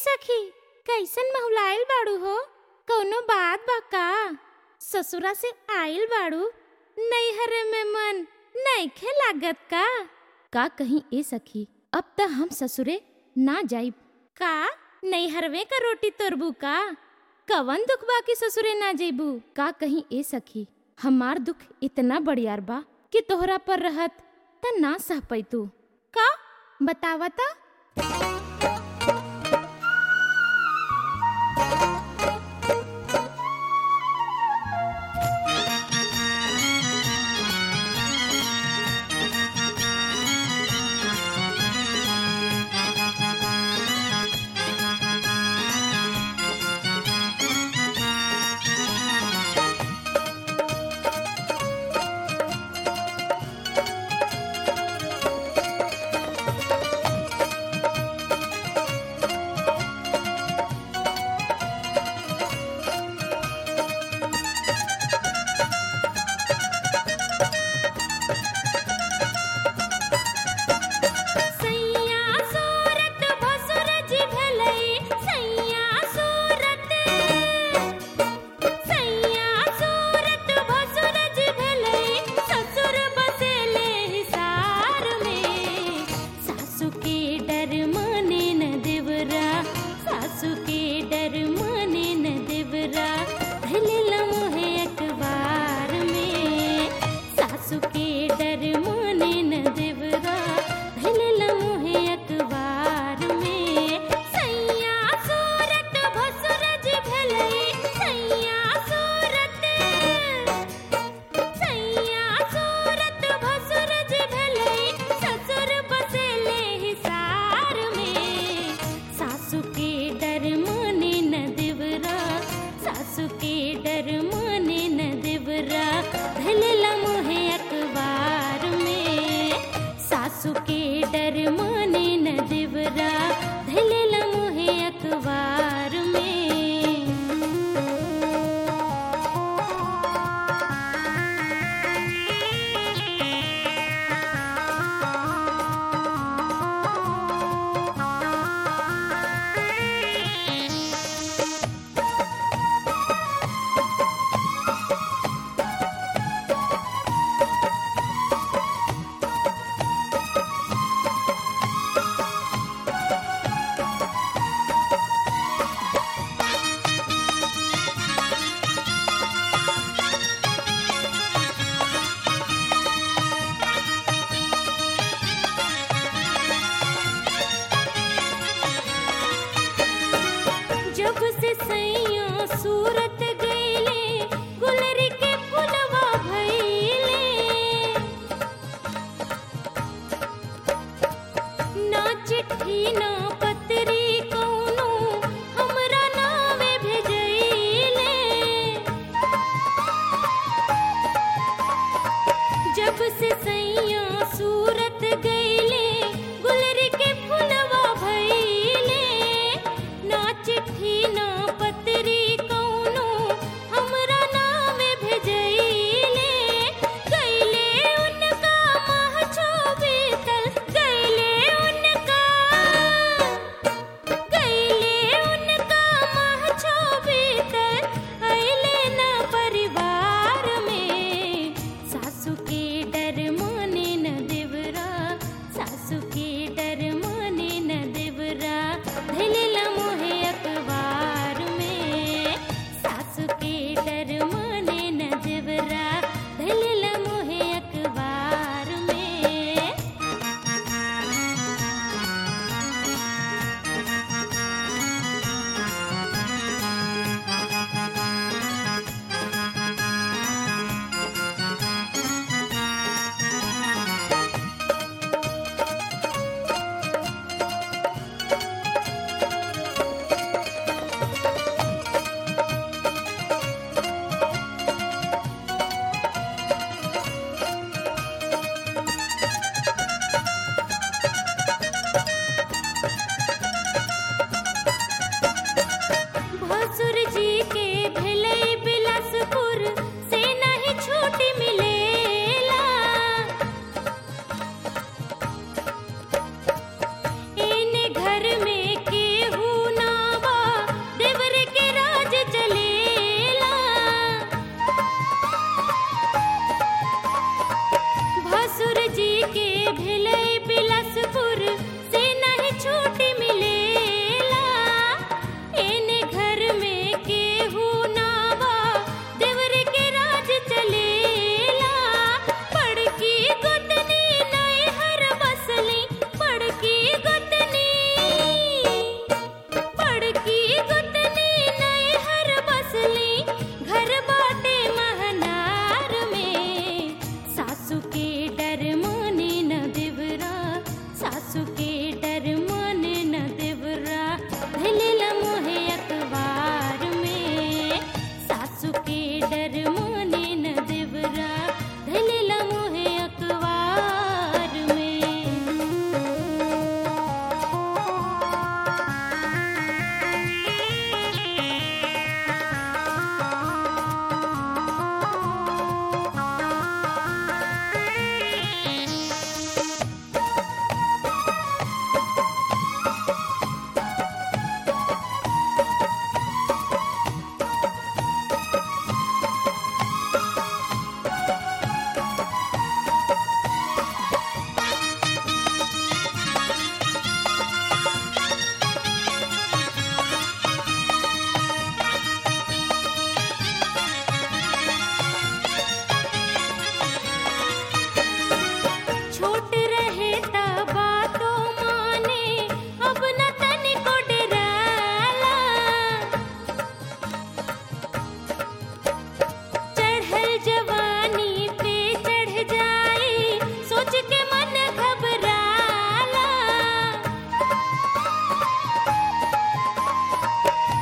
सखी कैसन महुलाइल बाड़ू हो कौनो बात बा का ससुरा से आइल बाड़ू नैहर में मन नइखे लागत का का कहीं ए सखी अब त हम ससुरे ना जाइब का नैहरवे का रोटी तोरबू का कवन दुख बा कि ससुरे ना जेबू का कहीं ए सखी हमार दुख इतना बड़ियार बा कि तोहरा पर रहत त ना सह पैतू का बतावता सैया सूरत भसुरज भेलै सैया सूरत सैया सूरत भसुरज भेलै ससुर बसेले हिसार में सासु के डर माने न देवरा सासु के डर माने न देवरा धले लम्हे अखबार में सासु के डर माने न देवरा धले लम्हे अखबार में सैया सूरत भसुरज भेलै सैया सूरत सैया सूरत भसुरज भेलै ससुर बसेले हिसार में सासु के डर माने न देवरा सासु के डर माने न देवरा धले लम्हे अखबार में सासु के डर माने न देवरा धले लम्हे अखबार में जब से सैया सूरत गईले गुलरी के फुलवा भइले ना चिट्ठी ना पत्री कौनो हमरा नावे भेजइले जब से सैया सूरत गईले गुलरी के फुलवा भइले ना चिट्ठी ना पत्री कौनो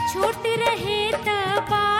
छोट रहे त बात